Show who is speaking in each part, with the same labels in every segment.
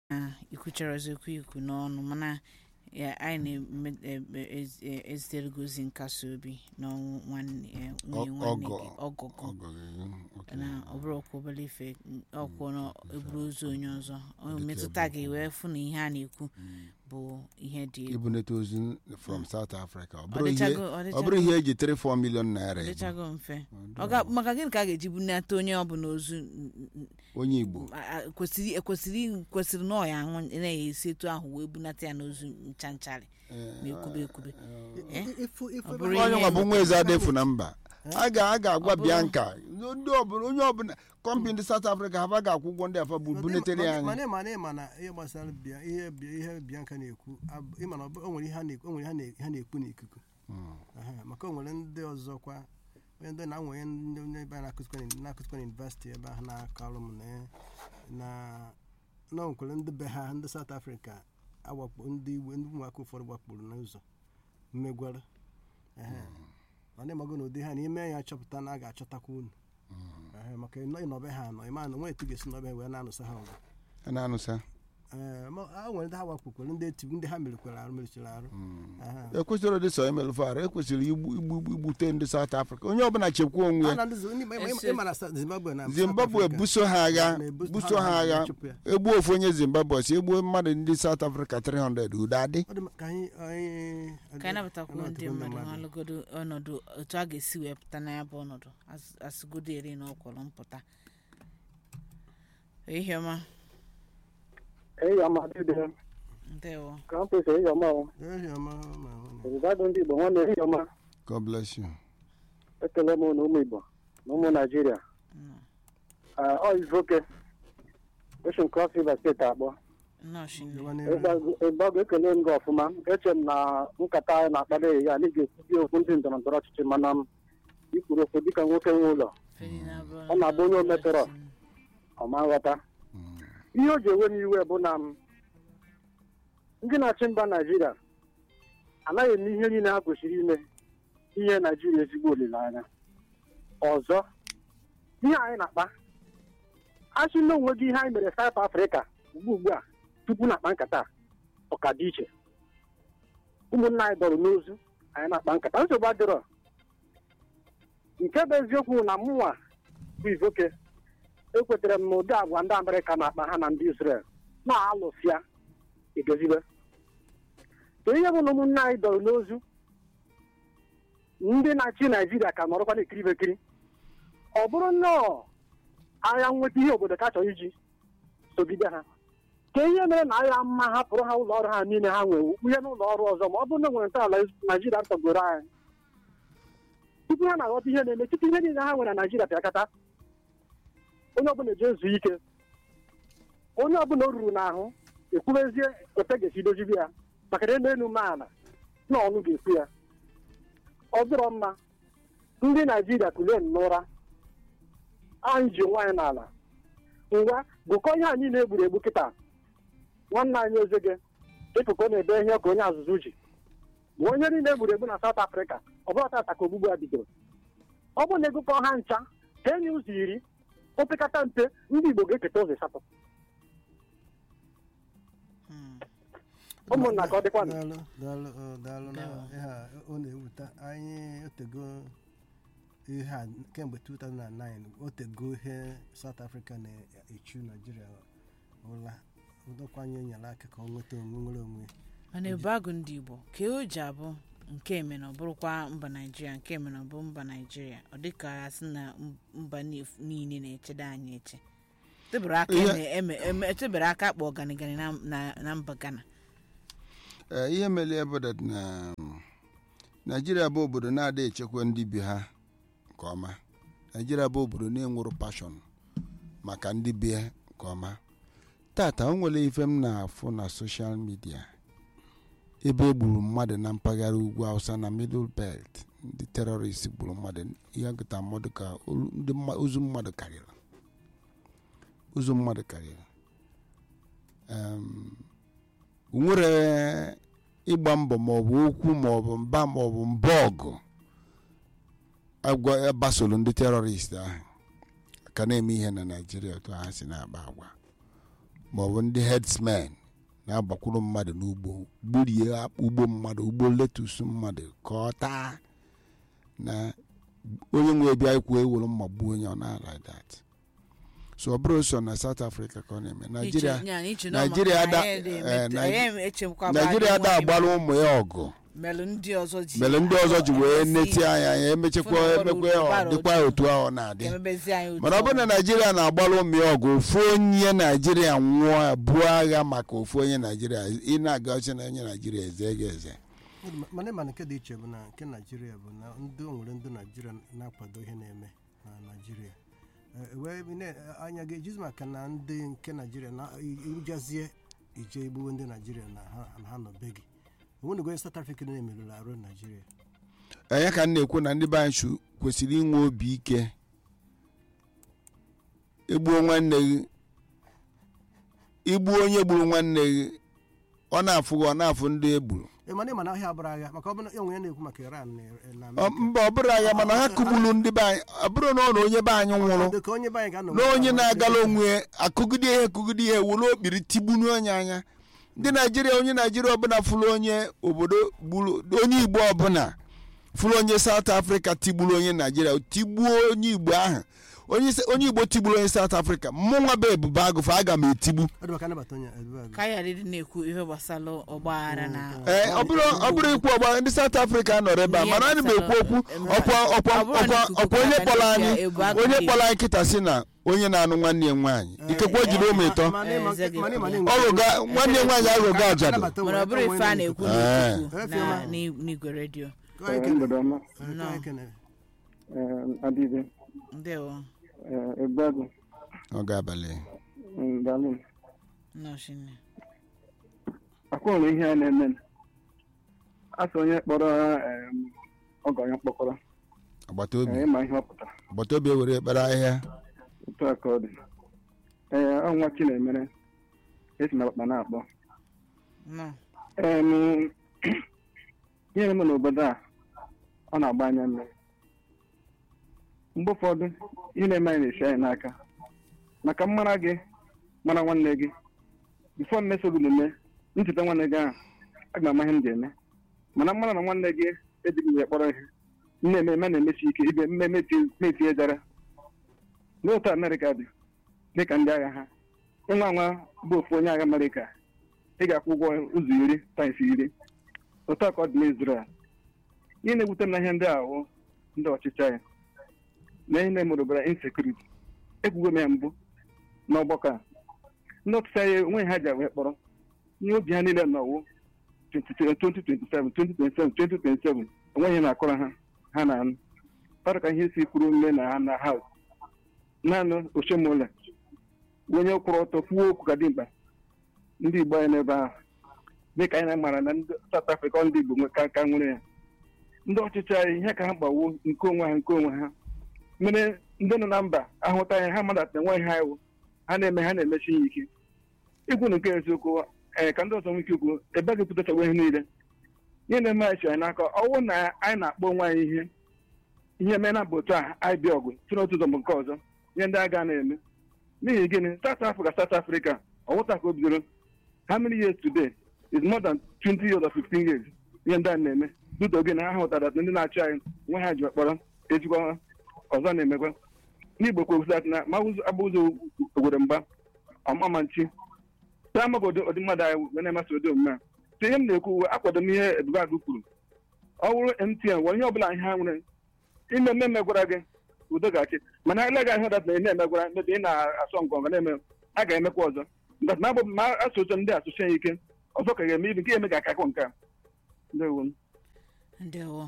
Speaker 1: na ikwucharazi okwu ikwu n'ọnụ mana ya anyị na-ezitere gị ozi nkasi obi n'ọnwụ nwanne ya nwunye nwanne gị ọgọgọ
Speaker 2: ọgọ gị okay.
Speaker 1: na ọ bụrụ ọkwa obere ife ọkwụ na eburu ozu onye ọzọ ọ metụta gị wee fụ na ihe a na-ekwu bụ ihe dị egwu
Speaker 2: ibunete ozu from south africa ọ
Speaker 1: Ọ
Speaker 2: bụrụ ihe
Speaker 1: dịchago- ọ
Speaker 2: ọ bụrụ ihe eji 3-4 million naira
Speaker 1: ọ
Speaker 2: ebu.
Speaker 1: dịchago mfe Ọ ga- maka gịnị ka a ga-eji bunata onye ọbụla ozu
Speaker 2: onye igbo
Speaker 1: a- a- kwesịrị ekwesịrị kwesịrị na ọ ya anwụ na-esi etu ahụ wee bunata ya n'ozu ncha ncharị ma ekwube ekwube Eh?
Speaker 3: Ifu- ifu
Speaker 1: Ọ
Speaker 3: ebe
Speaker 1: bụrụ
Speaker 3: ha-
Speaker 2: onye
Speaker 1: ihe-
Speaker 2: nwa bụ nwa eze adefu na mba a ga a ga-agwa
Speaker 1: Ọ bụrụ-
Speaker 2: bianca ndị ọbụla onye ọbụla kọmpi ndị south africa ha ga-akwụ ụgwọ ndị afa bụ bunetere ya
Speaker 3: mana
Speaker 2: anyị
Speaker 3: ịma na ịma na ihe gbasara bịa ihe bịa ihe Bianca na-ekwu ab- ịma na ọ bụ- o nwere ihe ha na-ekwu o nwere ihe ha na- ha na-ekwu n'ikuku Aha, maka o nwere ndị ọzọkwa onye ndị na nwere ndị ndị ebe a na-akụzikwa na- na-akụzikwa na yunivesiti ebe ahụ na-akọrọ m na na na o nwekwara ndị be ha ndị South Africa awakpo ndị igwe ndị ụmụaka ụfọdụ gbakpuru n'ụzọ mmegwara Ehe. mana ịmago na ụdị ha na ime ya chọpụta na a ga-achọtakwa unu Ehe, maka ịnọ- ịnọbe ha anọ ịma na nwe etu ga-esi nọbe ha wee na-anụsa ha ọgụ
Speaker 2: a na-anụsa
Speaker 3: Ee, ma a nwere ndị ha wakpukwere ndị etibu ndị ha merikwere arụ merichara arụ Aha.
Speaker 2: ekwesịrị ụdị sọ emelụfụ arụ ekwesịrị igbu igbu igbute ndị south africa onye ọbụla chekwa onwe
Speaker 3: A
Speaker 2: ya
Speaker 3: na ndị Zi- ndị- ịma- ịma- ịma na Sa- Zimbabwe na South
Speaker 2: zimbabwe
Speaker 3: Africa
Speaker 2: buso ha agha
Speaker 3: na-ebuso-
Speaker 2: buso ha agha
Speaker 3: na-achụpụ ya.
Speaker 2: egbuo ofu onye zimbabwe si egbuo mmadụ ndị south africa 300 udo adị
Speaker 3: Ọ dị mma ka anyị anyị
Speaker 1: ka anyị nabatakwuo ndị
Speaker 3: anabatakwa
Speaker 1: mmadụ n'ọlụgodo ọnọdụ otu a ga-esi wee pụta na ya bụ ọnọdụ as- asịgodo eri na ọkwọrọ mpụta ihe ọma
Speaker 4: eyi ọma dịdị
Speaker 1: ndewo
Speaker 4: ka m pèsè eyi ọma o
Speaker 3: Ehi ọma ma hụ na-
Speaker 4: ozugbo ndị igbo nwanne eyi ọma
Speaker 2: god bless you
Speaker 4: ekele m na ụmụ igbo na ụmụ naijiria
Speaker 1: Mm.
Speaker 4: Ah, ọ ivoke ocean cross river steeti akpọ
Speaker 1: nnọọ shinne
Speaker 3: Gawa n'ihu.
Speaker 4: ịgbago ekele m gị ọfụma eche m na nkata anyị na-akpado ya na ị ga-ekwubi okwu ndị ndọrọ ndọrọ ọchịchị mana m ikwuru okwu dịka nwoke nwe ụlọ Ọ na-abụ onye o metọrọ. ọma nghọta ihe o ji ewe m iwe bụ na m ndị na-achị mba naijiria anaghị eme ihe niile ha kwesịrị ime inye naijiria ezigbo olileanya ọzọ ihe anyị na-akpa asị na onwe gị ihe anyị mere South Africa ugbu ugbu a tupu na-akpa nkata a, ọ ka dị iche ụmụnna anyị dọrọ n'ozu anyị na-akpa nkata nsogbu adịrọ nke bụ eziokwu na mụnwa bụ ivoke ekwetara m na ụdị agwa ndị amerịka na-akpa ha na ndị israel na-alụsịa edozibe ka ihe bụ na ụmụnne anyị dọrọ n'ozu ndị na-achị naijiria ka nọrọkwa na-ekiri bekiri ọ bụrụ nnọọ agha nweta ihe obodo ka chọrọ iji sogide ha ka ihe mere na agha mma hapụrụ ha ụlọ ọrụ ha niile ha nwere ihe n'ụlọ ọrụ ọzọ ma ọ bụrụ na nwere ntọala naijiria tọgoro anyị tupu ha na-aghọta ihe na-eme tupu ihe niile ha nwere na naijiria pịakọta onye ọbụla eji ezu ike onye ọbụla o ruru n'ahụ ekwubezie ote ga-esi dozibi ya maka na elu elu maala na ọnụ ga-ekwu ya ọ dịrọ mma ndị naijiria kulie n'ụra anyị ji nwaanyị n'ala ngwa gụkọ ihe anyị na-egburu egbu kịta nwanne anyị ezege ịpụkọ na-ede ihe ka onye azụzụ ji bụ onye niile egburu egbu na South Africa ọ bụla tata ka ogbugbu a bidoro ọ bụrụ na egụkọ ha ncha ka enye ụzọ iri opekata mpe ndị Igbo ga-eketa ụzọ asatọ
Speaker 1: Mm.
Speaker 4: ụmụnna ka ọ dịkwa
Speaker 3: daalụ daalụ ọ, daalụ na
Speaker 1: Ndewo.
Speaker 3: ihe a ọ na-ewuta anyị otego ihe a kemgbe 2009 otego ihe South Africa na-echu Nigeria ụla ụdọkwa anyị nyere aka ka ọ nweta onwe nwere onwe
Speaker 1: mana ebu agụ ndị igbo ka o ji abụ nke eme na ọ bụrụkwa mba naijiria nke eme na ọ bụ mba naijiria ọ dịka a sị na mba nif- niile na-echedo anyị eche tebere aka
Speaker 2: Ihe-
Speaker 1: eme- eme- eme- etebere aka kpọ ganigani na- na na mba ghana
Speaker 2: Ee, ihe mere bụ that na um, naijiria bụ obodo na-ada echekwa ndị bi ha nke ọma naijiria bụ obodo na-enwero pashọn maka ndị bi ya nke ọma tata o nwere ife m na-afụ na soshal midia ebe e gburu mmadụ na mpaghara ugwu hausa na middle belt ndị terọrist gburu mmadụ ihe gụta mmadụ ka olu- ndị mma- ozu mmadụ karịrị ozu mmadụ karịrị Em, o nwere ịgba mbọ maọbụ okwu maọbụ mba maọbụ mba ọgụ agwa gbasoro ndị terọrist ahụ ka na-eme ihe na naijiria otu ha si na-agba agwa maọbụ ndị herdsmen na-agbakwuru mmadụ n'ugbo gburie ugbo mmadụ ugbo letus mmadụ ka ọ taa na onye nwe bịa ikwu ewere mma gbuo onye ọ na like that so ọ bụrụ so na south africa ka ọ na-eme naijiria Naijiria ada- eh, Naij- naijiria da agbara ụmụ ya ọgụ
Speaker 1: melụ ndị ọzọ ji
Speaker 2: mere ndị ọzọ ji wee
Speaker 1: agbasi
Speaker 2: neti anya ya emechekwa
Speaker 1: Fụna ọrụ
Speaker 2: emekwa ya ọ
Speaker 1: bara
Speaker 2: dịkwa
Speaker 1: otu.
Speaker 2: otu ahụ ọ na-adị
Speaker 1: emebezi anyị otu
Speaker 2: mana ọ bụrụ na
Speaker 1: ọbụla.
Speaker 2: naijiria na-agbara ụmụ ya ọgụ ofu onye naijiria nwụọ buo agha maka ofu onye naijiria ị na-aga ọchị na onye naijiria eze ga eze
Speaker 3: mana ịma na nke dị iche bụ na nke naijiria bụ na ndị o nwere ndị naijiria na-akwado ihe na-eme na naijiria Eh, wee ne- anya ga-ejizi maka na ndị nke naijiria na ijazie ije igbuwe ndị naijiria na ha na ha nọ be gị onwenego onye south africa na-emerụrụ arụ naijiria
Speaker 2: onye ka m na-ekwu na ndị be anyị chu- kwesịrị inwe obi ike igbuo nwanne gị igbuo onye gburu nwanne gị ọ na-afụ gị ọ na-afụ ndị e gburu
Speaker 3: Eh, mana ịma na ahịa abụrụ agha maka ọ bụ na enwe ya na-ekwu maka iran na na
Speaker 2: Ọ-
Speaker 3: Amerịka.
Speaker 2: mba ọ bụrụ agha mana ha kụgburu ndị be anyị ọ bụrụ na ọ na onye be anyị nwụrụ
Speaker 3: Dị ka onye be anyị ga-anọ
Speaker 2: na onye na-agala onwe ya akụgide ihe akụgide ihe were okpiri tigbunu onye anya ndị naijiria onye naijiria ọbụla fụrụ onye obodo gburu onye igbo ọbụla fụrụ onye saut afrịka tigburu onye naijiria tigbuo onye igbo ahụ onye se- onye igbo tigburu onye saut afrịka mụnwa bụ ebube agụfa aga m etigbu
Speaker 3: ọ dị maka anabata onye Ebube Agụ.
Speaker 1: ka ya dị na-ekwu ihe gbasara ọgbaghara na
Speaker 2: ee ọ bụrụ ọ bụrụ ikwu ọgba ndị saut afrịka nọrọ ebe a
Speaker 1: Ihe
Speaker 2: mana ana m ekwu okwu
Speaker 1: gbasara-
Speaker 2: ọkwa ọkwa
Speaker 1: Ọ bụrụ na
Speaker 2: ọkwa
Speaker 1: ikuku
Speaker 2: ọkwa onye
Speaker 1: aka
Speaker 2: kpọrọ
Speaker 1: dịka
Speaker 2: anyị
Speaker 1: ebu agụ
Speaker 2: onye
Speaker 1: dị.
Speaker 2: kpọrọ anyị kịta si na onye na-anụ nwanne ya nwaanyị ikekwe o jiri ụmụ ịtọ
Speaker 3: Mana ịma-
Speaker 1: Eze gị
Speaker 3: mana ịma na
Speaker 1: kwuru.
Speaker 3: enwe-
Speaker 2: ọlụga nwanne ya nwaanyị aghụghọ ajadu
Speaker 3: Anabata onwe-
Speaker 1: mana ọ bụrụ
Speaker 3: onwe
Speaker 1: ife a
Speaker 3: na-ekwu.
Speaker 1: na-ekwu
Speaker 2: Ee.
Speaker 1: n'ikuku
Speaker 3: Ee,
Speaker 1: na
Speaker 3: Fioma.
Speaker 1: n'i- n'igwe redio
Speaker 3: Ka anyị kene-
Speaker 4: mgbede ọma
Speaker 3: eh, ka
Speaker 1: Nnọọ.
Speaker 3: anyị kene.
Speaker 4: adịbe
Speaker 1: ndewo
Speaker 4: egbeagụ
Speaker 2: oge abalị
Speaker 4: dalụ
Speaker 1: nnọchine
Speaker 4: akwụrụ ihe a na-eme asị onye kpọrọ em, ọgọ ya mkpọkọrọ
Speaker 2: agbata obi
Speaker 4: eh, ịma ihe ọ pụtara
Speaker 2: agbata obi ewere ekpere ahịhịa
Speaker 4: otu a ka ọ dị ee ọnwa chinemere esi na akpa na-akpọ
Speaker 1: nọ
Speaker 4: Em, ihe na-eme n'obodo a ọ na-agba anya mmiri mgbe ụfọdụ ihe na-eme anyị na-esi anyị n'aka maka mmara gị mara nwanne gị bifo mmeso gị na-eme ncheta nwanne gị ahụ aga m ama ihe m ga-eme mana mmara na nwanne gị ejighị m ya kpọrọ ihe m na-eme eme na-emesi ike ibe mmemme na-etinye jara n'otu amerịka dị dịka ndị agha ha ịnwa nwa bụ ofu onye agha amerịka ị ga-akwụ ụgwọ ụzọ iri taịs iri otu a ka ọ dị n'Izrel ihe na-ewute m na ihe ndị ahụ ndị ọchịchị anyị na ihe na-emerụbara insekuriti ekwugo m ya mbụ n'ọgbakọ a ndị ọchịchị anyị onwe ha ji wee kpọrọ ihe obi ha niile nọwụ 2027 2027 2027 onweghị na-akọrọ ha ha na anụ ọrụ ka ihe si kwuru mme na ha na haus naanị ochemola onye kwụrụ ọtọ kwuo okwu ka dị mkpa ndị igbo anyị n'ebe ahụ dịka anyị na-amara na ndị South Africa ndị igbo nwe ka ka nwere ya ndị ọchịchị anyị ihe ka ha gbawo nke onwe ha nke onwe ha mere ndị nọ na mba ahụta anyị ha madata enweghị ha iwu ha na-eme ha na-emechi ya ike ikwu na nke eziokwu ee ka ndị ọzọ nwee ike ikwu ebe a ga-epụtachawa ihe niile ihe na-eme anyị si anyị n'aka ọwụ na anyị na-akpọ onwe anyị ihe ihe mee na bụ otu a anyị bịa ọgụ si n'otu ụzọ bụ nke ọzọ ihe ndị agha na-eme n'ihi gịnị South Africa South Africa ọwụta ka o bidoro how many years today is more than 20 years or 15 years ihe ndị a na-eme duto gị na ha hụtara na ndị na-achị anyị nwe ha ji kpọrọ ezigbo ọzọ na-emekwa n'igbo kwesịrị na ma agba ụzọ ogwere mgba ọmama nchi ta amaghị ụdị ụdị mmadụ anyị wee na-emasị ụdị omume a so ihe m na-ekwu uwe akwado m ihe Ebube Agụ kwuru ọ bụrụ MTN nwere ihe ọbụla ihe ha nwere ime mmemme gwara gị udo ga-achị mana ele gị ahụ dat na ị na-emegwara mebe ị na-asọ ngọngọ na-eme a ga-emekwa ọzọ ndat ma ma asụsụ ndị asụsụ ya ike ọzọ ka ga-eme ibi nke eme ga-akakọ nke a ndewo m
Speaker 1: ndewo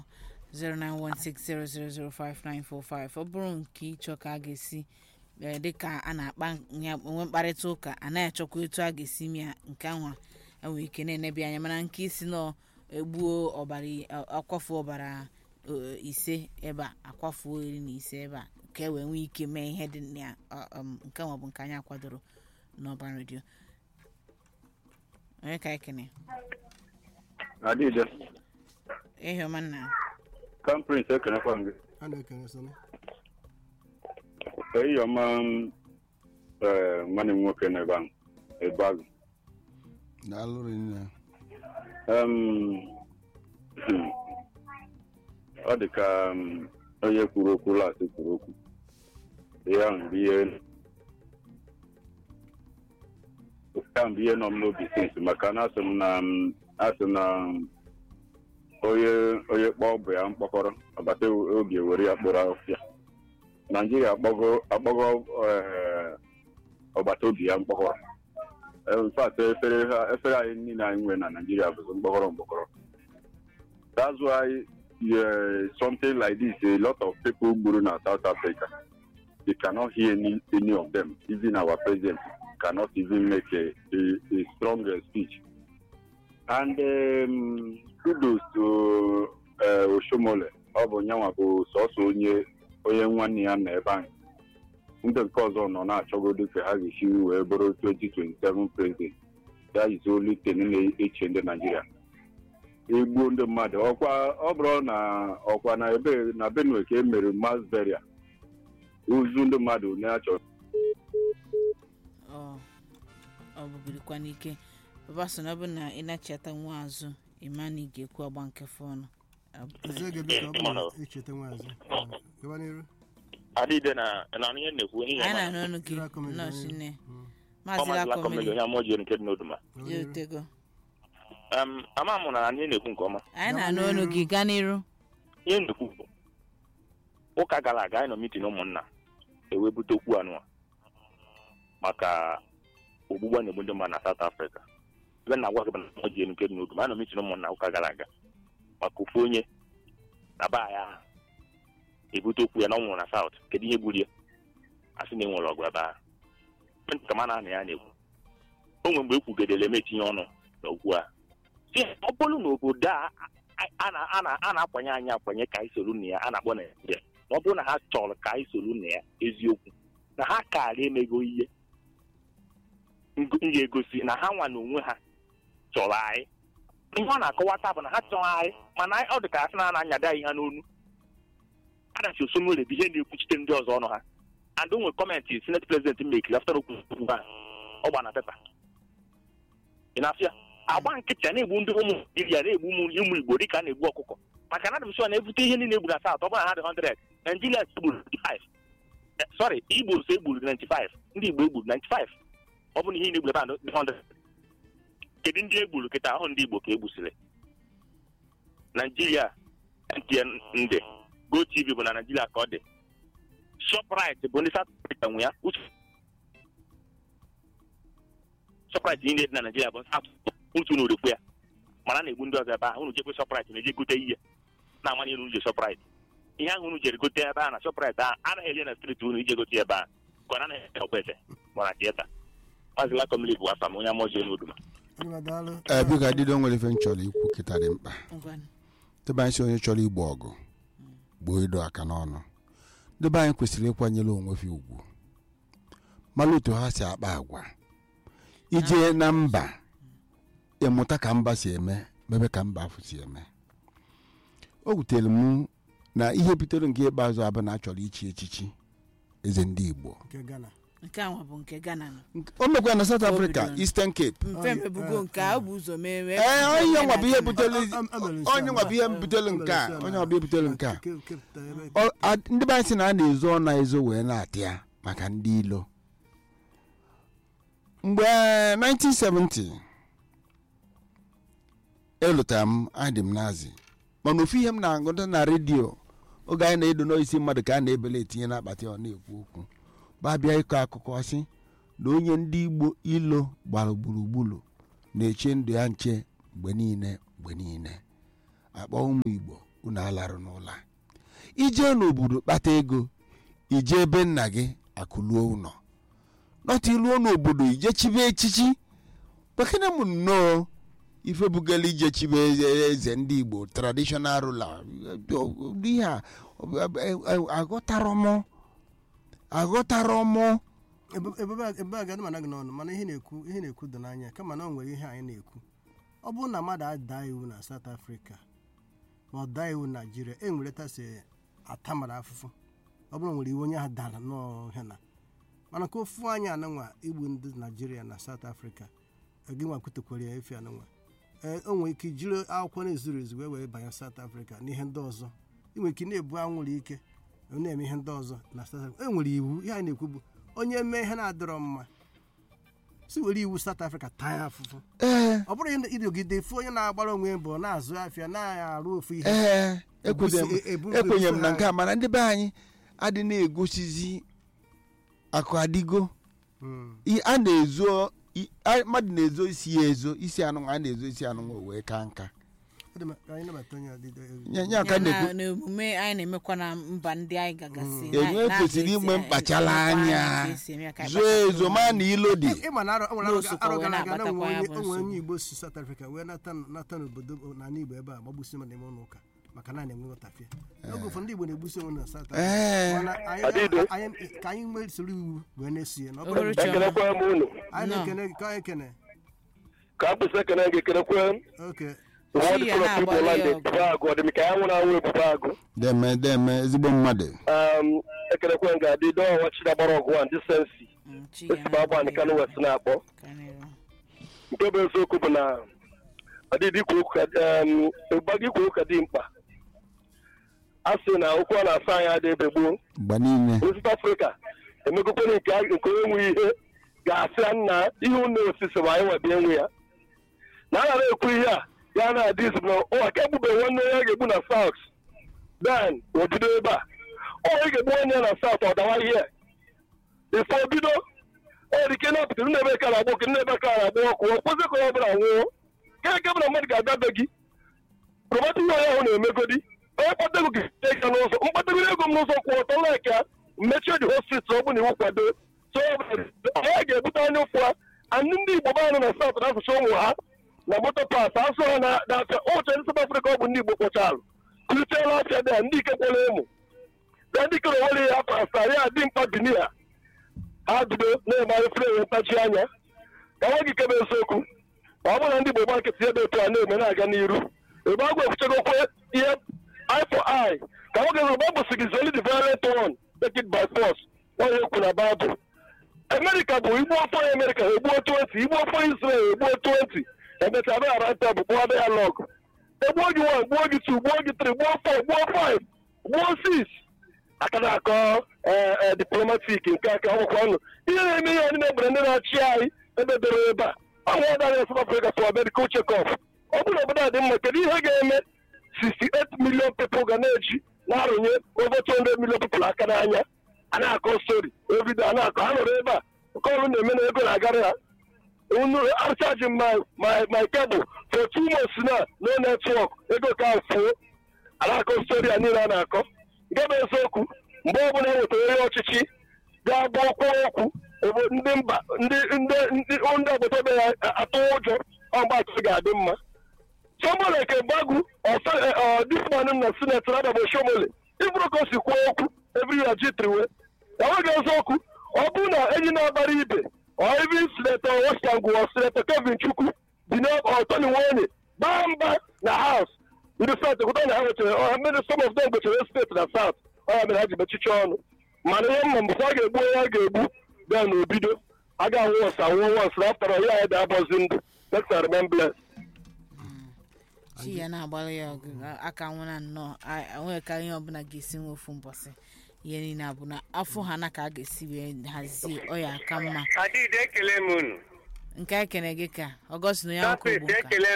Speaker 1: 09160005945 ọ bụrụ nke ịchọ ka a ga-esi ee, dịka a na-akpa ya enwe mkparịta ụka anaghị achọkwa etu a ga-esi mịa nke ahụ enwere ike na-enebi anya mana nke isi nọ egbuo ọbara i- a- akwafu ọbara eh, ise ebe a akwafuo iri na ise ebe a ka e wee nwee ike mee ihe dị na ya ọ, um, nke nwa bụ nke anyị akwadoro n'ọban redio onye ka ekene
Speaker 5: Adịde,
Speaker 1: ihe ọma nna
Speaker 5: Crown Prince ekenekwa m gị.
Speaker 3: a na-ekene sone
Speaker 5: Ihe ọma m, eh, nwanne m nwoke n'ebe ahụ. Ebagu.
Speaker 2: daalụ rinne
Speaker 5: Um, ọ dị ka um, onye kwuru okwu lasị kwuru okwu ihe ahụ bụ ihe nke ahụ bụ ihe nọ m n'obi sinsi maka na asị m na um, asị na um, onye onye kpọọ bụ ya mkpọkọrọ agbata obi ewere ya kpọrọ ọfịa naijiria akpọgo akpọgo eh, ọgbata obi ya mkpọkọrọ in fact efere ha efere anyị niile anyị nwere na Nigeria bụ mkpọkọrọ mkpọkọrọ that's why uh, something like this a lot of people gburu na South Africa you cannot hear any, any of them even our president cannot even make a, a, a strong uh, speech and um, kudos to uh, Oshomole ọ bụ nyanwa bụ sọsọ onye onye nwanne ya nọ ebe ahụ ndị nke ọzọ nọ na-achọgodo ka ha ga-esi wee bụrụ 2027 president ya izi olu ten na-eche ndị naijiria egbuo ndị mmadụ ọkwa ọ bụrụ na ọkwa na ebe na benue ka e mere mass burial ozu ndị mmadụ na-achọ
Speaker 1: ọ ọ bụbirikwa n'ike papa so na ọ bụ na ị na-echeta nwa azụ ịma na ị ga-ekwu agba nke fọnụ
Speaker 3: eze gị biko ọ bụrụ na echeta nwaazị gaba n'iru
Speaker 6: adịde na na ihe na-ekwu ihe
Speaker 1: anyị
Speaker 6: ma
Speaker 1: na-anụ ọnụ gị
Speaker 3: Sira Comedy,
Speaker 1: nọọsụ nne
Speaker 3: Mm.
Speaker 1: maazị
Speaker 6: ọmazila kọmedi
Speaker 1: lakọmeli
Speaker 6: onye ama ojii nke dị n'oduma
Speaker 3: Gaba
Speaker 1: ya
Speaker 3: n'iru.
Speaker 1: otego
Speaker 6: Em, ama m na anyị na-ekwu nke ọma
Speaker 1: anyị
Speaker 3: Gaba
Speaker 1: na-anụ ọnụ
Speaker 3: n'iru.
Speaker 1: gị gaa n'iru
Speaker 6: ihe na-ekwu bụ ụka gara aga anyị nọ mitin ụmụnna ewee bute okwu anụwa maka ogbugbu a na-egbu ndị mmadụ na South Africa ebe na agwa gị bụ na ojii nke dị n'oduma anyị nọ mitin ụmụnna ụka gara aga maka ofu onye na baa ya ahụ ebute okwu ya na ọ nwụrụ na South kedu ihe gburu ya a sị na e nwere ọgụ ebe ahụ ka ma na ya na-ekwu o nwere mgbe e kwugedere eme etinye ọnụ n'okwu a si ọ bụrụ na obodo a a- a na- a na- a na-akwanye anyị akwanye ka anyị soro na ya a na-akpọ naijiria na ọ bụrụ na ha chọrọ ka anyị soro na ya eziokwu na ha karịa emego ihe ngo- m ga-egosi na ha nwa na onwe ha chọrọ anyị ihe ọ na-akọwata bụ na ha chọrọ anyị mana anyị- ọ dị ka asị na a na-anyado anyị ha n'onu adachi osomole bụ ihe na-ekwuchite ndị ọzọ ọnụ ha and o nwere kọmentị senate president mekiri after okwu okwu ha ọ gba na pepa ị na-afịa agba nkịtị a na-egbu ndị ụmụ Naịjirịa na-egbu ụmụ ụmụ Igbo dịka a na-egbu ọkụkọ maka na adịm na-ebute ihe niile egburu na South ọ bụrụ na ha dị 100 Naijiria egburu 95 Eh, sorry Igbo so egburu 95 ndị Igbo egburu 95 ọ bụ na ihe na-egburu ebe a dị 100 kedu ndị egburu kịta ahụ ndị Igbo ka egbusiri Naijiria MTN ndị GoTV bụ na Naijiria ka ọ dị Shoprite bụ ndị South Africa nwe ya uche Shoprite niile dị na Naijiria bụ South otu unu rekwe ya mana a na-egbu ndị ọzọ ebe ahụ unu jekwe Shoprite na-eje gote ihe na-amanye unu je Shoprite ihe ahụ unu jere gote ebe ahụ na Shoprite ahụ anaghị eje na streeti unu ije gote ebe ahụ ka ọ anaghị eje ọkpete mana tieta Maazị Lakomili bụ afa m onye amaoji n'oduma
Speaker 3: Onye ma daalụ.
Speaker 2: ee biko adịdo nwere ife m chọrọ ikwu kịta dị mkpa
Speaker 1: ngwanụ
Speaker 2: debe anyị si onye chọrọ igbo ọgụ gboo ịdọ aka n'ọnụ debe anyị kwesịrị ịkwanyere onwe fi ugwu mara otu ha si akpa agwa ije na mba ịmụta ka mba si eme mebe ka mba afọ si eme o wutere m na ihe bitere nke ikpeazụ abụ na achọrọ ichi echichi eze ndị igbo
Speaker 3: nke Ghana.
Speaker 1: nke a nwa bụ nke Ghana nọ
Speaker 2: o mekwa na south africa
Speaker 1: bidoro.
Speaker 2: eastern cape
Speaker 1: mfe mebugo nke a ọ bụ ụzọ mee wee
Speaker 2: ee onye nwa bụ ihe butere
Speaker 3: Am- am- am- am-
Speaker 2: onye nwa bụ ihe butere nke a
Speaker 3: am-
Speaker 2: onye nwa bụ ihe butere nke a
Speaker 3: Ke- kepụta ebe-
Speaker 2: Ọ- a- ndị be anyị sị na a na-ezo ọ na-ezo wee na-atị ya maka ndị ilo mgbe 1970 elụtara m adị m nazi mana ofu ihe m na-agụta na redio oge anyị na-edo n'isi mmadụ ka a na-ebele etinye n'akpati ọ na-ekwu okwu babịa ịkọ akụkọ sị na onye ndị igbo ilo gbara gburugburu na-eche ndụ ya nche mgbe niile mgbe niile akpọ ụmụ igbo unu alarụ n'ụla ijee n'obodo kpata ego ije ebe nna gị akụluo ụlọ nọta iluo n'obodo ije chibe echichi bekene m nnọọ ife bugala ije chibe eze eze ndị igbo traditional ruler ihe a aghọtarọ m aghọtarọ m
Speaker 3: Ebe- ebe a- ebe a ga mana gị n'ọnụ mana ihe na-ekwu ihe na-ekwu dị n'anya kama na o nwere ihe anyị na-ekwu ọ bụrụ na mmadụ adaa iwu na South Africa ma ọ daa iwu na Nigeria e nwere tasi atamara afụfụ ọ bụrụ na o nwere iwu onye ahụ dara n'ọhịa na mana ka ofu anyị anụnwa igbu ndị naijiria na south africa gị nwa kwutekwara ya efi anụnwa ee o nwere ike jiri akwụkwọ na-ezuru ezu wee wee banye south africa na ihe ndị ọzọ ị nwere ike na-ebu anwụrụ ike na-eme ihe ndị ọzọ na south africa e nwere iwu ihe a na-ekwu bụ onye mee ihe na-adịrọ mma si were iwu south africa taa ya afụfụ
Speaker 2: ee
Speaker 3: ọ bụrụ ịdogide fụ onye na-agbara onwe mbọ na-azụ afịa na-arụ ofu ihe
Speaker 2: ee ekwenye m-
Speaker 3: Ebusi- ebu-
Speaker 2: ekwenye m na
Speaker 3: ebuso
Speaker 2: nke a mana ndị be anyị adị na-egosizi akụ adịgo
Speaker 3: Mm.
Speaker 2: I- a na-ezo i- a- mmadụ na-ezo isi ya ezo isi anụnwa a na-ezo isi anụnwa wee ka nka
Speaker 3: Ọ dị mma, ka anyị nabata onye ọdịdị
Speaker 2: nye nye aka
Speaker 1: ya na
Speaker 2: na-ekwu
Speaker 1: n'omume anyị na-emekwa na mba ndị anyị gagasị
Speaker 2: Mm. Enwe kwesịrị inwe mkpachala anya. zoo ezo ma na ilo dị
Speaker 3: ịma na arọ o nwere
Speaker 1: N'osokwa
Speaker 3: arọ
Speaker 1: wee
Speaker 3: gara aga na
Speaker 1: na-akpatakwa ya
Speaker 3: onwe
Speaker 1: bụ
Speaker 3: onye- onwe
Speaker 1: nsogbu.
Speaker 3: onye igbo si south africa wee nata nata n'obodo n'ala igbo ebe a gbagbusi mmadụ ime ụlọ ụka maka na na-enwe nghọtafie oge ụfọdụ ndị igbo na-egbusi onwe na south africa
Speaker 2: ee
Speaker 3: mana anyị-
Speaker 6: Adịdo.
Speaker 3: anyị- ka anyị nwee soro iwu wee na-eso ya na ọ bụrụ
Speaker 1: Obere
Speaker 3: na-
Speaker 1: Chioma.
Speaker 6: ekenekwe m unu
Speaker 3: anyị
Speaker 1: No.
Speaker 3: na-ekene gị ka anyị ekene
Speaker 6: ka mkpịsị ekene gị ekenekwe m
Speaker 3: oke
Speaker 6: ụfọdụ
Speaker 1: Chi ya
Speaker 6: kọrọ
Speaker 1: na-agbalị
Speaker 6: igbo land
Speaker 1: ya ọgụ.
Speaker 6: ebube agụ ọ dị m ka ya nwụrụ anwụ ebube agụ
Speaker 2: deme deme ezigbo mmadụ
Speaker 6: um, ekenekwe m ga-adị dọwa chidagbara ọgụ a ndị sensi esi m agba ndị kanụ west na-akpọ nke bụ eziokwu bụ na ọdịdị ikwu okwu ka um, ịgbago ikwu okwu ka dị mkpa a sị na okwu a na-asa anyị adị ebe gboo
Speaker 2: mgbe niile
Speaker 6: South Africa emegokwana nke a- nke onye nwe ihe ga-asị ya nna ihe unu osisi ma anyị nwebe enwe ya na a na-ekwu ihe a ya na-adị izu na ụwa ka egbube nwanne ya ga-egbu na South then obido ebe a ọ ị ga-egbu nwanne ya na South ọ dawa ihe ife obido ọ dị ike na-apụtara nna ebe ka na-agba oke nna ebe ka na-agba ọkụ ọ kwụsị ka ọ bụla nwụọ ka eke bụ na mmadụ ga-abịa be gị prọmata ihe onye ahụ na-emegodi onye kpatego gị ega n'ụzọ mkpatego ego m n'ụzọ kwụ ọtọ laika mmechie dị hospital ọ bụ na iwu kwado so onye ga-ebute anya ụfụ ha andị ndị igbo be anụ na saut na-asụcha ụmụ ha na moto pas asụ ha na na-afịa ụcha ndị South Africa ọ bụ ndị igbo kpọchalụ kụrịtela afịa dị ndị ike kwere emu na ndị kere nwere ya afọ asaa ya dị mkpa bini ha ha bido na-emegharị fere ntachi anya ka nwa gị kebe eziokwu ọ bụrụ na ndị igbo gba nkịtị ebe etu a na-eme na-aga n'iru ebe agwụ efuchagokwe ihe eye for eye ka nwoke zụrụ Bible sị gị zoli the violent one take it by force onye ekwu na Bible Amerịka bụ igbu ọfọ ya Amerịka egbuo 20 igbu ọfọ Israel egbuo 20 emechaa abịa ghara nta bụ gbuo abịa lọg egbuo gị 1 gbuo gị 2 gbuo gị 3 gbuo 4 gbuo 5 gbuo 6 aka na-akọ ee diplomatik nke aka akwụkwọ ọnụ ihe na-eme ihe ndị na-egbere ndị na-achị anyị ebe doro ebe a ọnwa ọdara South Africa for medical check-up ọ bụrụ obodo a dị mma kedu ihe ga-eme 68 million people ga na-eji na-arụnye over 200 million people aka n'anya a na-akọ stori ebido a na-akọ ha nọrọ ebe a nke ọrụ na-eme na ego na-agara ha unu archaji my my my cable for two months na no network ego ka fuo a na-akọ stori a niile a na-akọ nke bụ eziokwu mgbe ọbụla e wetara onye ọchịchị ga-agba ọkwa okwu ebe ndị mba ndị ndị ndị ndị agbata obi ya atụ ụjọ ọgbachi ga-adị mma somebody ke gbagu disman na senate rada bụ shomole ibụrụ ka o si kwuo okwu every ji triwe enweghị eziokwu ọ bụrụ na enyi na-agbara ibe ọ ibi sinetọ westangwu ọ sinetọ kevin chukwu dị n'ọtọni nwonye gbaa mba na haus ndị south ekwuta na ha nwechara ọha mere some of them gwechara steeti na south ọya mere ha ji mechicha ọnụ mana ihe mma mbụkwa a ga-egbu onye a ga-egbu bịa na obido a ga-anwụ ọsọ anwụọ wọs na aftara ya ya da-abọzi ndụ next and remain blessed
Speaker 1: chi ya na-agbalị ya ọgụ aka nwụna nnọọ enweghị ka ihe ọbụla ga-esi nwe ofu mbọsị ihe niile a bụ na afọ ha na ka a ga-esi wee hazie ọya aka mma
Speaker 7: adịghị ekele m unu
Speaker 1: nke a kene gị ka ọgọst na ya ọkụ
Speaker 7: tapit
Speaker 1: bụ nka
Speaker 7: ekele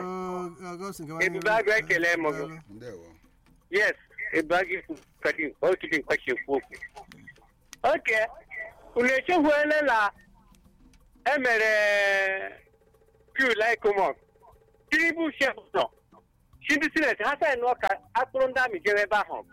Speaker 7: m ebube agụ ekele m gị
Speaker 2: ndewo
Speaker 7: yes ebube agụ ikwu kadi okidi mkpachi ekwu okwu oke unu echefuole na emere piu laikomos tinubu shef nọ chi ndị sineti ha saịn ọka akpụrụ ndị amị jere ebe ahụ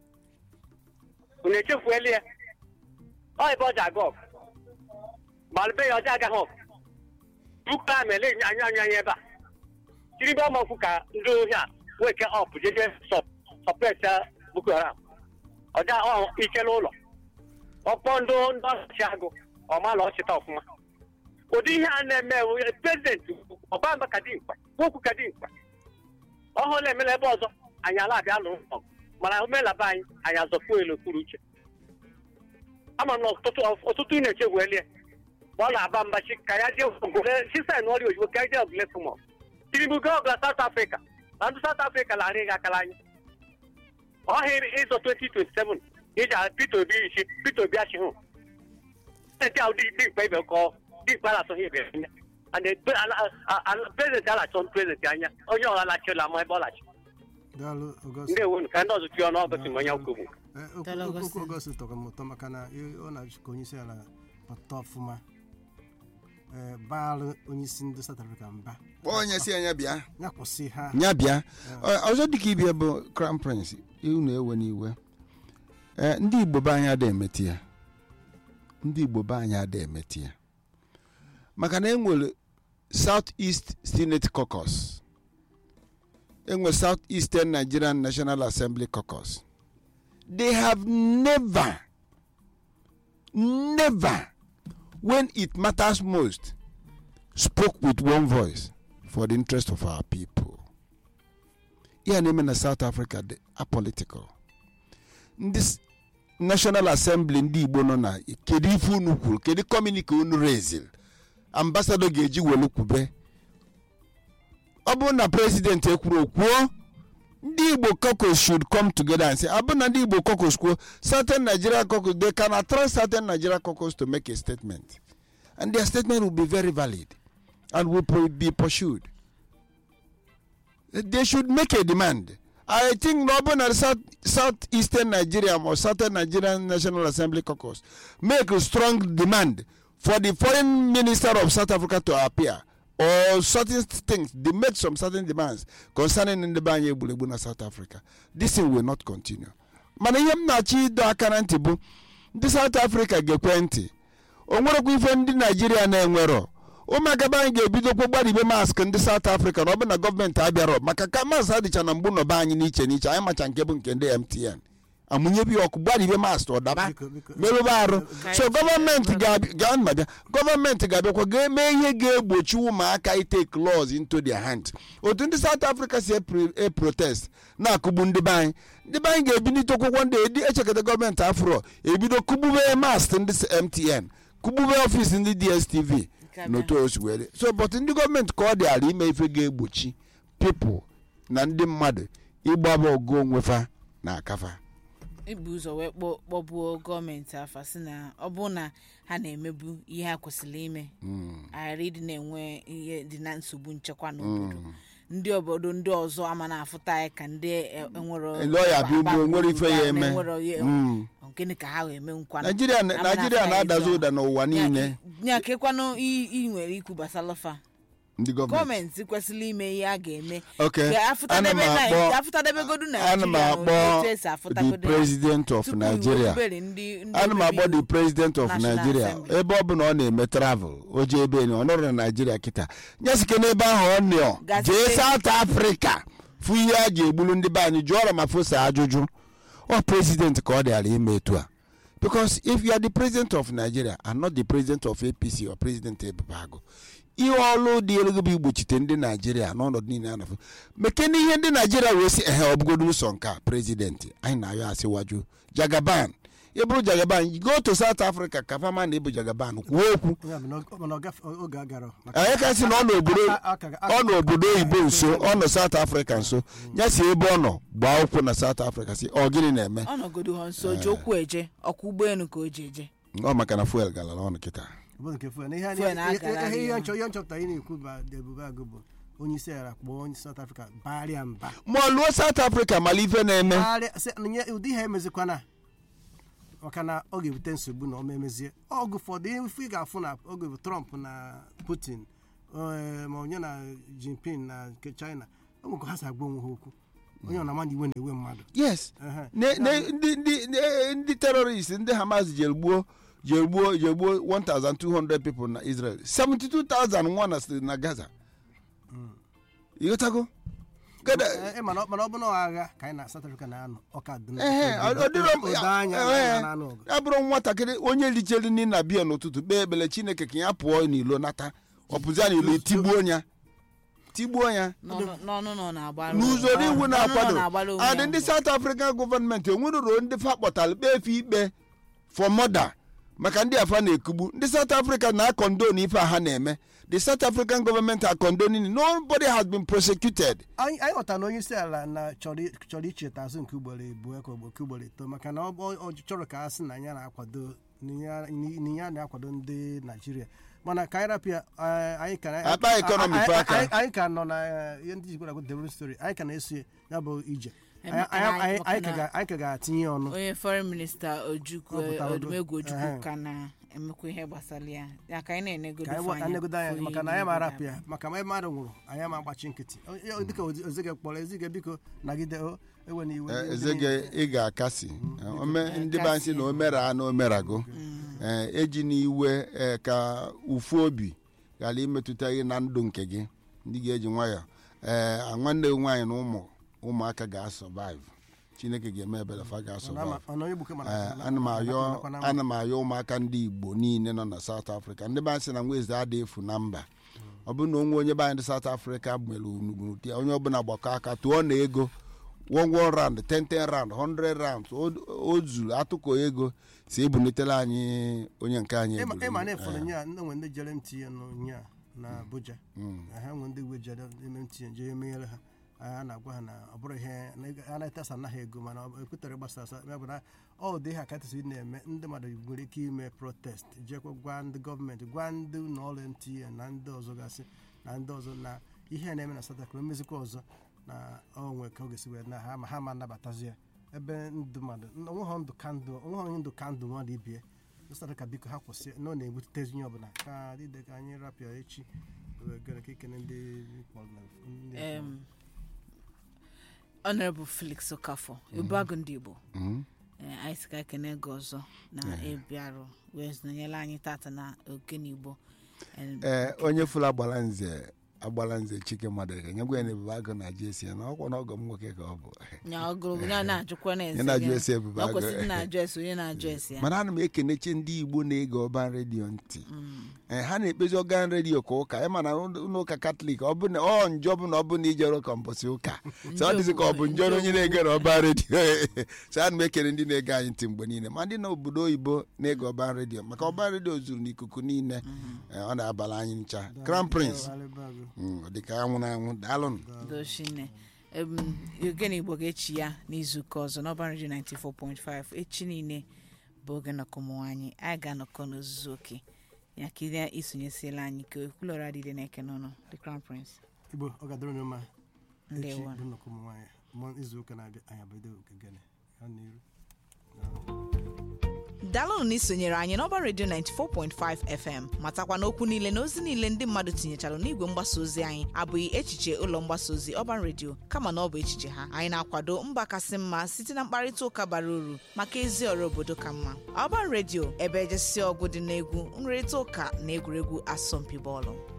Speaker 7: unu echefuele ya ọ ebe ọ ji aga ọgụ ma ebe ya ọjọọ agaghị ọgụ buka amị ele anya anya anya ebe a tinubu ọmọkwu ka ndị ohi a weke ọp jeje sọpret boko haram ọja ichela ụlọ ọkpọ ndị ndị ọchịchị agụ ọmala ọchịta ọfụma ụdị ihe a na-eme prezidenti ọbamba ka dị mkpa okwu ka dị mkpa ọhụrụ emela ebe ọzọ anyị ala abịa lụrụ ọgụ mana omenala anyị anyị azọpụ elu okpuru uche ama na ọtụtụ ọtụtụ ị na-eche welie ma ọ na-aba mba chi ka ya jee ogole chisa na ọrịa oyibo ka ya jee ogole fụmọ tinubu gaa ọbụla South Africa na ndị South Africa larị gị akara anyị ọhịa ịzọ 2027 iji a Peter Obi isi Peter Obi achị hụ ndị ahụ dị mkpa ibe kọọ dị mkpa na-atụghị ibe anya and prezidenti alachọ prezidenti anya onye ọha lachịla ama ebe ọ lachi
Speaker 3: daalụ August.
Speaker 7: ndị ewu ka ndị ọzọ tụọ n'ọgọsị ma onye kwugbu
Speaker 3: Eh, okwu-
Speaker 1: Daalụ,
Speaker 3: okwu-
Speaker 1: Augustine.
Speaker 3: okwu August tọrọ m ụtọ maka na ị- ọ na-achị ka onye isi ala pụta ọfụma eh, baalụ onye isi ndị South Africa mba
Speaker 2: kpọọ onye si anya bịa
Speaker 3: ya kwụsị ha
Speaker 2: ya bịa Ọ- ọzọ dịka ibia bụ crown prince unu ewe n'iwe ee ndị igbo be anyị ada emeti ya ndị igbo be anyị ada emeti ya maka na enwere south east senate caucus enwere south eastern nigerian national assembly caucus they have never never when it matters most spoke with one voice for the interest of our people. ihe na-eme na south africa dị apolitical ndị s- national assembly ndị igbo nọ na kedu ife unu kwuru kedu kọmunike unu rezil ambasado ga-eji welu kwube ọ bụrụ na president ekwuru okwuo ndị igbo caucus should come together and say abụ na ndị igbo caucus kwuo certain nigeria caucus they can attract certain nigeria caucus to make a statement and their statement will be very valid and will pro- be pursued they should make a demand. I think Northern and South Southeastern Nigeria or Southern Nigerian National Assembly caucus make a strong demand for the foreign minister of South Africa to appear or certain things. They make some certain demands concerning ndị be anyị egburegbu na South Africa. This thing will not continue. mana ihe m na-achọ ịdọ aka na ntị bụ ndị South Africa ga-ekwe ntị o nwerekwa ife ndị Naijiria na-enwerọ ụmụaka be anyị ga-ebidokwa gbaribe mask ndị South Africa na ọ bụ na gọọmenti abịarọ maka ka mask adịcha na mgbu nọba anyị n'iche n'iche anyị macha nke bụ nke ndị MTN amụnyebi ọkụ gbaribe mask ọ daba
Speaker 3: Biko, biko.
Speaker 2: merụba arụ
Speaker 1: Ka
Speaker 2: so
Speaker 1: anyị-
Speaker 2: gọọmenti ga-abịa gaa ma bịa gọọmenti ga-abịakwa ga-eme ihe ga-egbochi ụmụaka itake laws into their hand otu ndị South Africa si epre- e protest na-akụgbu ndị be anyị ndị be anyị ga-ebinite akwụkwọ ndị edi echekọta gọọmenti afro ebido kụgbube mast ndị MTN kụgbube ọfịs ndị DSTV
Speaker 1: Nke a
Speaker 2: n'otu o si were so but ndị gọọmenti ka ọ dị ala ime ife ga-egbochi pipụl na ndị mmadụ ịgbaba ọgụ onwefa na akafa
Speaker 1: ibu ụzọ wee kpọ- kpọbuo gọọmenti afa si na ọ bụ na ha na-emebu ihe ha kwesịrị ime ghara ịdị na-enwe ihe dị na nsogbu nchekwa n'obodo ndị obodo ndị ọzọ ama na-afụta anyị ka ndị e- enwero
Speaker 2: lọya bịa ugbo nwere ife ya eme
Speaker 1: enwero ya-
Speaker 2: Mm.
Speaker 1: gịnị ka ha ga-eme nkwa
Speaker 2: naijiria naijiria na-adazi ụda n'ụwa niile
Speaker 1: nya kekwanụ ị nwere ikwu gbasara fa
Speaker 2: ndị gọọmenti
Speaker 1: gọọmenti kwesịrị ime ihe a ga-eme
Speaker 2: Okay.
Speaker 1: Ka
Speaker 2: Ana m
Speaker 1: afụtadebe
Speaker 2: akpọ-
Speaker 1: Nai- afụtadebegodu
Speaker 2: ana m
Speaker 1: naijiria
Speaker 2: akpọ
Speaker 1: otu esi
Speaker 2: the
Speaker 1: afụtagodo ya.
Speaker 2: president of
Speaker 1: Tupu
Speaker 2: nigeria
Speaker 1: iwubere ndị- ndị
Speaker 2: ana m
Speaker 1: omebe
Speaker 2: akpọ the
Speaker 1: iwu.
Speaker 2: president of
Speaker 1: National
Speaker 2: nigeria
Speaker 1: Assembly.
Speaker 2: ebe ọ bụ na ọ na-eme travel o jee ebe enyi ọ nọrọ na naijiria kịta nyesike n'ebe ahụ ọ nọ
Speaker 1: Gasị-
Speaker 2: jee south africa fụ ihe a ji egbulu ndị be anyị jụọrọ ma fosa ajụjụ ọ president ka ọ dịara ime etu a because if you are the president of nigeria and not the president of apc or president ebubeagụ ihe ọlụ dị elu gị bụ igbochite ndị naijiria n'ọnọdụ niile a na-afụ mekene ihe ndị naijiria wee si ehe ọbụgodo ụsọ nke a prezidenti anyị na-ayọ asịwaju jagaban ịbụrụ jagaban go to south africa ka fama na ịbụ jagaban kwuo okwu
Speaker 3: Ya bụ na ọ- mana ọ gafe- oge agara
Speaker 2: anyị ka sị na ọ n'obodo
Speaker 3: A- a- a- a-
Speaker 2: ọ n'obodo oyibo nso ọ nọ south africa nso ya si ebe ọ nọ gbaa ụkwụ na south africa si ọ gịnị na-eme
Speaker 1: ọ nọgodo ha nso ji okwu eje ọkwa ụgbọelu ka o ji eje
Speaker 2: ọ maka na fuel galara ọnụ kịta
Speaker 3: bụ nke fuel na ihe
Speaker 1: Fuel
Speaker 3: ihe-
Speaker 1: na-agara
Speaker 3: ihe- ihe
Speaker 1: ya.
Speaker 3: nchọ- ihe nchọpụtara ị na-ekwu ba ebube agụ bụ onye isi ala kpọọ onye South Africa barịa mba
Speaker 2: ma ọ lụọ south africa mala ife na-eme
Speaker 3: Barịa- sị, nye ụdị ihe emezikwana maka na ọ ga-ebute nsogbu na ọma emezie oge ụfọdụ ihe ife ị ga-afụ na oge bụ Trump na Putin eh, ma onye na Jinping na nke China o nwekọ ha si agba onwe ha okwu onye ọ na-ama na iwe na-ewe mmadụ
Speaker 2: yes
Speaker 3: Ehe.
Speaker 2: ne ne ndị ndị ndị- ndị terrorist ndị hamas jere gbuo jere gbuo jere gbuo 1200 people na israel 72000 nwa na na gaza ịghọtago Gada-
Speaker 3: Eh, eh, mana ọ mana ọ bụ na ọ agha ka anyị na South Africa na-anọ ọka dị na-
Speaker 2: ehe ọ- ọ dịrọ m-
Speaker 3: odo anya na
Speaker 2: ehe,
Speaker 3: anyị na-anụ ọgụ.
Speaker 2: ya bụrụ nwatakịrị onye lichere nri na bia n'ụtụtụ kpee ekpere chineke ka ya pụọ n'ilo nata ọpụzia n'ilo tigbuo ya tigbuo ya
Speaker 1: n'ọnụ n'ọnụ nọ na-agbara
Speaker 2: n'usoro iwu
Speaker 1: n'ọnụ nọ
Speaker 2: na-akwado
Speaker 1: na-agbara onwe
Speaker 2: adị
Speaker 1: ya
Speaker 2: ndị
Speaker 1: mbọ.
Speaker 2: south african gọọmenti enweruro ndị fa kpọtara kpee efe ikpe for murder maka ndị afa na-ekugbu ndị south africa na-akọndon ife a ha na-eme the south african government are condoning nobody has been prosecuted
Speaker 3: anyị anyị ghọtara na onye isi ala na chọrọ i- chọrọ icheta azụ nke ugboro abụọ ka nke ugboro ito maka na ọ ọ- ọ chọrọ ka a sị na ya na-akwado na ya- na ya na-akwado ndị naijiria mana ka anyị rapịa eh, anyị ka na-
Speaker 2: Akpa economy
Speaker 3: anyị-
Speaker 2: fe aka.
Speaker 3: anyị- anyị ka nọ na eh, ihe ndị jikwara agụ development story anyị ka na-eso ya bụ ije
Speaker 1: Eh,
Speaker 3: Anyị-
Speaker 1: maka
Speaker 3: anyị
Speaker 1: na-
Speaker 3: anyị-
Speaker 1: maka
Speaker 3: anyị ka
Speaker 1: na-
Speaker 3: ga- anyị ka ga-atinye ya ọnụ
Speaker 1: onye foreign minista ojukwu
Speaker 3: Ọ pụtara
Speaker 1: odumegwu
Speaker 3: ogo.
Speaker 1: ojukwu
Speaker 3: Ehe.
Speaker 1: ka na-emekwa ihe gbasara ya ya ka anyị na-enegodo
Speaker 3: ka anyị
Speaker 1: anya
Speaker 3: anegodo anya
Speaker 1: fụ
Speaker 3: maka
Speaker 1: ihe
Speaker 3: na anyị ma
Speaker 1: niile
Speaker 3: arapụ ya maka ma mmadụ nwụrụ anyị ama agbachi nkịtị O- o- dịka ozige kpọrọ ezige biko nagide o ewe na iwe
Speaker 2: Eh,
Speaker 3: ndị
Speaker 2: eze
Speaker 3: niile.
Speaker 2: gị ị ga-akasi Eh, ome- ndị be anyị sị na o mere a na o merago Eh, eji n'iwe eh, ka ufu obi ghara imetụta gị na ndụ nke gị ndị ga-eji nwayọ ee nwanne gị nwaanyị na ụmụ ụmụaka ga-asọvive chineke ga-eme ebere fa
Speaker 3: Ọ na-
Speaker 2: ga-asọvive
Speaker 3: ọ na onye gbuke mana-
Speaker 2: Ee,
Speaker 3: na-
Speaker 2: ana m
Speaker 3: na-
Speaker 2: ayọ
Speaker 3: nakwa na-
Speaker 2: ana m ayọ ụmụaka ndị igbo niile nọ na south africa ndị be anyị sị na nweze adịghị efu na mba ọ bụrụ na onwe onye be anyị ndị south africa mere unugburu onye ọbụla gbakọ aka tụọ na ego one one round ten ten round hundred rounds o- o zuru atụkọ ego si ebunitela anyị onye nke anyị
Speaker 3: ịma
Speaker 2: eburu.
Speaker 3: ịma na efọrọ
Speaker 2: Ee,
Speaker 3: nya ndị nwe ndị jere mtinye nya na abuja
Speaker 2: mm.
Speaker 3: ha nwe ndị uwe jere eme mtinye jee emeghere ha a na-agwa ha na ọ bụrụ ihe na ego- a na-etesa anaghị ego mana ọ ekwutere gbasa asa ya bụ na ọ dị ha katịsị na-eme ndị mmadụ nwere ike ime protest jekwa gwa ndị gọọmenti gwa ndị ụlọ ọrụ mtinye na ndị ọzọ gasị na ndị ọzọ na ihe a na-eme na South Africa emezikwa ọzọ na onwe ka ọ ga-esi wee na ha ma ha ma nabatazi ya ebe ndụ mmadụ onweghị ndụ ka ndụ onweghị ndụ ka ndụ mmadụ ibie South Africa biko ha kwụsị na ọ na-egbutezi onye ọbụla ka dịde ka anyị rapịa echi wee gara ka ikene ndị kpọrọ na ndị
Speaker 1: Em, honorable felix okafọ ebuagụ ndị igbo
Speaker 2: Mhm.
Speaker 1: Eh, anyị sị ka ekene gị ọzọ na ịbịarụ wee nọnyere anyị tata na ogene igbo Em,
Speaker 2: ee onye fụrụ agbala nze agbala nze chike mmadụ nyegwa ya na ebube agụ na ji esi ya na ọkwa na ọgọ m nwoke ka ọ bụ
Speaker 1: nya ọgụrụ ya na-ajụkwa na
Speaker 2: Onye na-ajụ ese ebube
Speaker 1: ọ
Speaker 2: agụ.
Speaker 1: kwesịrị na-ajụ ese onye na-ajụ ese ya
Speaker 2: mana ana m ekenechi ndị igbo na-ege ọban redio ntị Ee, ha na-ekpezi ọgan redio ka ụka ịma na ụlọ ụka katọlik ọ bụ na ọ njọ bụ na ọ bụ na ijere ụka mbọsị ụka so ọ dịzị ka ọ bụ njọ na onye na-ege na ọban redio so ana m ekele ndị na-ege anyị ntị mgbe niile ma ndị na obodo oyibo na-ege ọban redio maka ọban redio zuru n'ikuku niile Ee, ọ na-abala anyị ncha crown prince Mm, ọ dịka anwụ na anwụ daalụnụ
Speaker 1: doshine ogene igbo ga-echi ya n'izuụka ọzọ n'ọban redio 94.5 echi niile bụ oge nnọkọ ụmụ nwaanyị anyị ga-anọkọ n'ozuzu oke ya ka ile isonyesiela anyị ka ekwulọrọ adịde na-eke n'ọnụ the crown prince
Speaker 3: igbo ọ ga-adịrị onye mma echi
Speaker 1: ndewo
Speaker 3: bụ nnọkọ ụmụ nwaanyị ma izu ụka na-abịa anyị abido ogegene ha n'iru
Speaker 8: daalụnụ na isonyere anyị n'ọba redio 94.5 fm matakwa n'okwu niile na ozi niile ndị mmadụ tinyechara n'igwe mgbasa ozi anyị abụghị echiche ụlọ mgbasa ozi ọban redio kama na ọ bụ echiche ha anyị na-akwado mba kasị mma site na mkparịta ụka bara uru maka ezi ọrụ obodo ka mma ọban redio ebe ejesi ọgụ dị n'egwu nrịrịta ụka na egwuregwu asọmpi bọọlụ